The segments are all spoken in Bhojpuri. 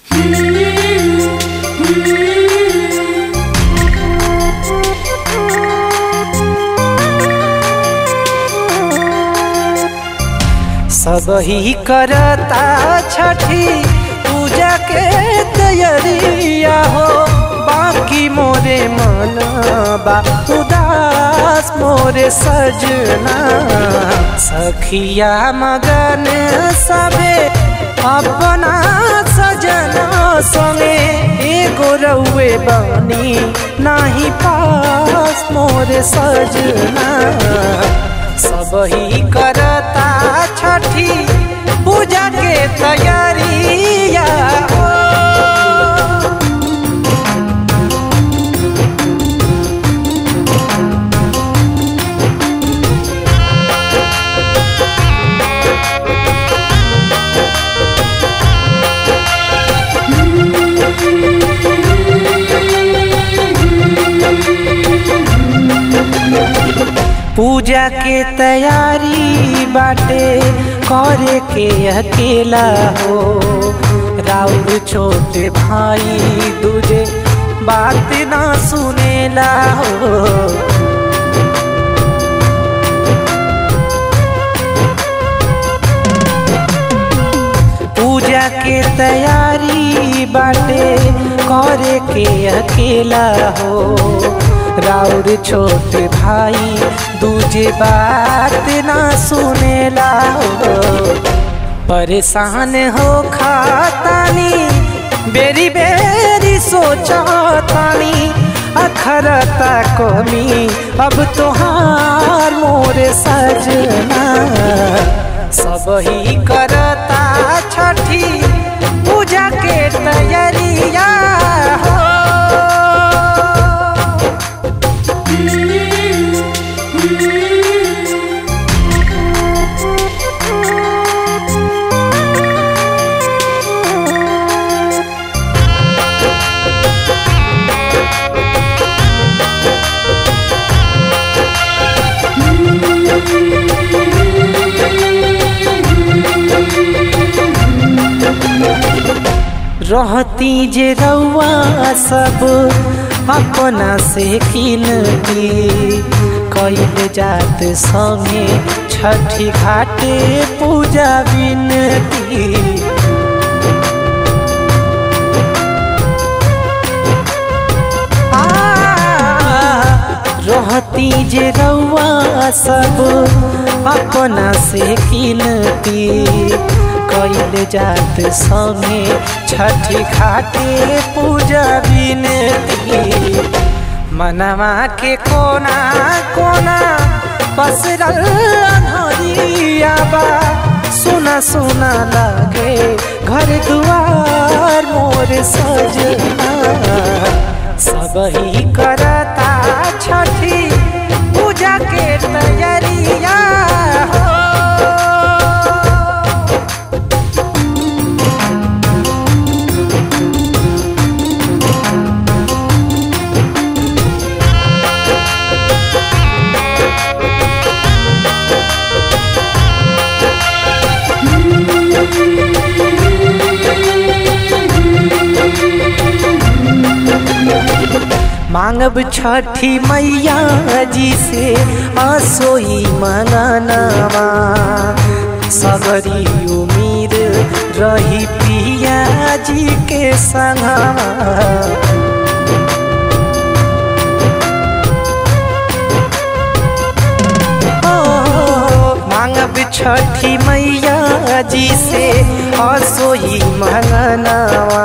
सब ही करता छठी पूजा के तैयारिया हो बाकी मोरे मन बा उदास मोरे सजना सखिया मगन सबे अपना सजना संगे एगो रउए बनी नाही पास मोरे सजना सब ही करता छठी पूजा के तैयारिया हो पूजा के तैयारी बाटे करे के अकेला हो राउर छोटे भाई दूजे बात ना सुनेला हो पूजा के तैयारी बाटे करे के अकेला हो राउर छोट भाई दूजे बात ना सुनेला हो परेशान हो खातानी बेरी बेरी सोचतानी अखरता कमी अब तोहार मोरे सजना सब ही करता छठी पूजा के तैयारिया हो रहती जे रउआ सब अपना से किनती कैल जात संगे छठी घाटे पूजा बिनती रहती जे रउआ सब अपना से किनती कैल जात संगे छठी घाटे पूजा बिनती मनवा के कोना कोना पसरल अनहरिया बा सुना सुना लागे घर दुआर मोर सजना सब ही करता छठी पूजा के तैयारिया हो मांगब छठी मैया जी से असोई मंगनवा सगरी उमीर रही पिया जी के संगवा मांगब छठी मैया जी से असोई मंगनवा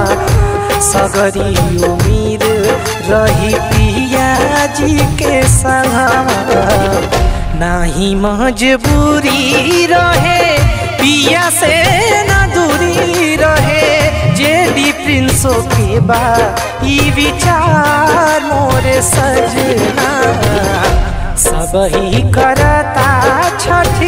सगरी उमीर रही पिया जी के संगवा नाही मजबूरी रहे पिया से ना दूरी रहे जेडी प्रिंसो के बा ई विचार मोरे सजना सब ही करता छठ